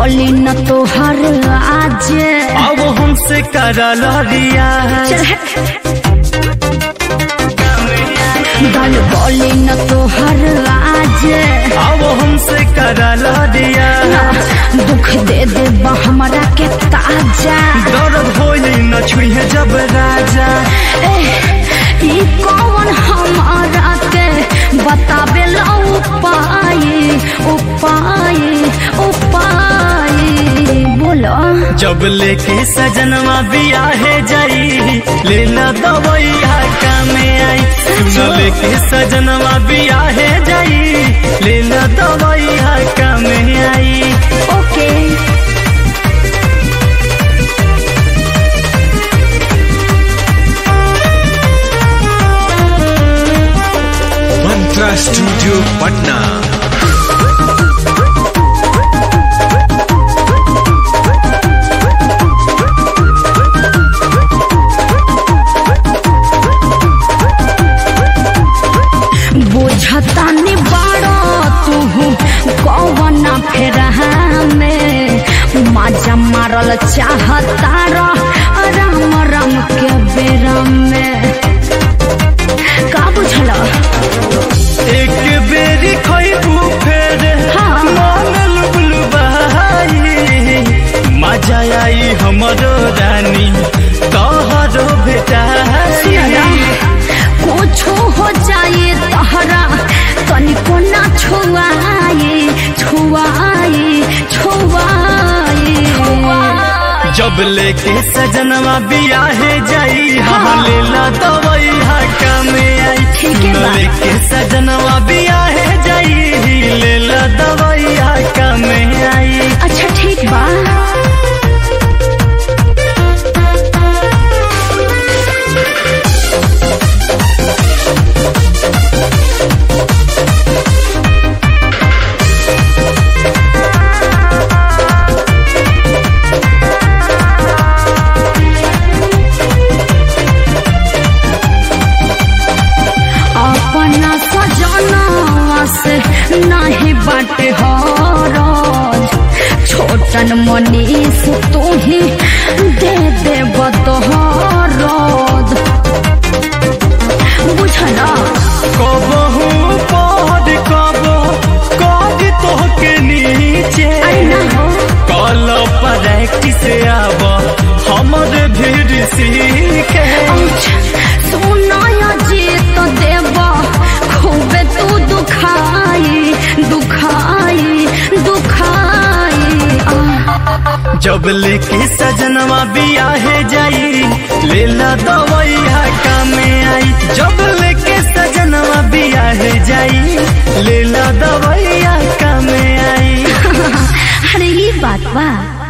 गली न तोहर आज अब हमसे करल रिया गल गली न तोहर आज अब हमसे करल रिया दुख दे दे बा हमरा के ताजा दर्द होई न छुए जब राजा ए, ई कौन हमारा के बतावे ला उपाय उपाय उपाय बोलो जब लेके सजनवा बियाहे जाई लेला दवैया कामे आई सुन लेके सजनवा बियाहे जाई लेला दवैया कामे आई ओके मंत्रा स्टूडियो पटना बुझता नि बाड़ो तू कौन फेरा में मजा मारल चाहता राम राम के बेरा में का बुझल एक बेरी खैबू फेर हाँ। मन लुबलुबाई मजा आई हमरो रानी तोहरो बेटाई कुछो हो जाए तहरा तनिको ना छुआए छुआए छुआए जब लेके सजनवा बियाहे जाई हाँ लेला दवैया कामे आई ठीक है बा। लेके सजनवा बियाहे जाई लेला दवैया कामे आई अच्छा ठीक बा अपना सजनवा से नाही बाटे हरज छोटन मनीष तू ही दे दे बतहरद बुझला कबहू पहर कबो कद तोहके नीचे अरे ना हो कल प्रैक्टिस आब हमर भीड़ सीखे सुनाया जी तो देव खूबे तू दुखाई दुखाई दुखाई आ, जब लेके सजनवा बियाहे जाई लेला दवैया कामे आई जब लेके सजनवा बियाहे जाई लेला दवैया कामे आई अरे ये बात बा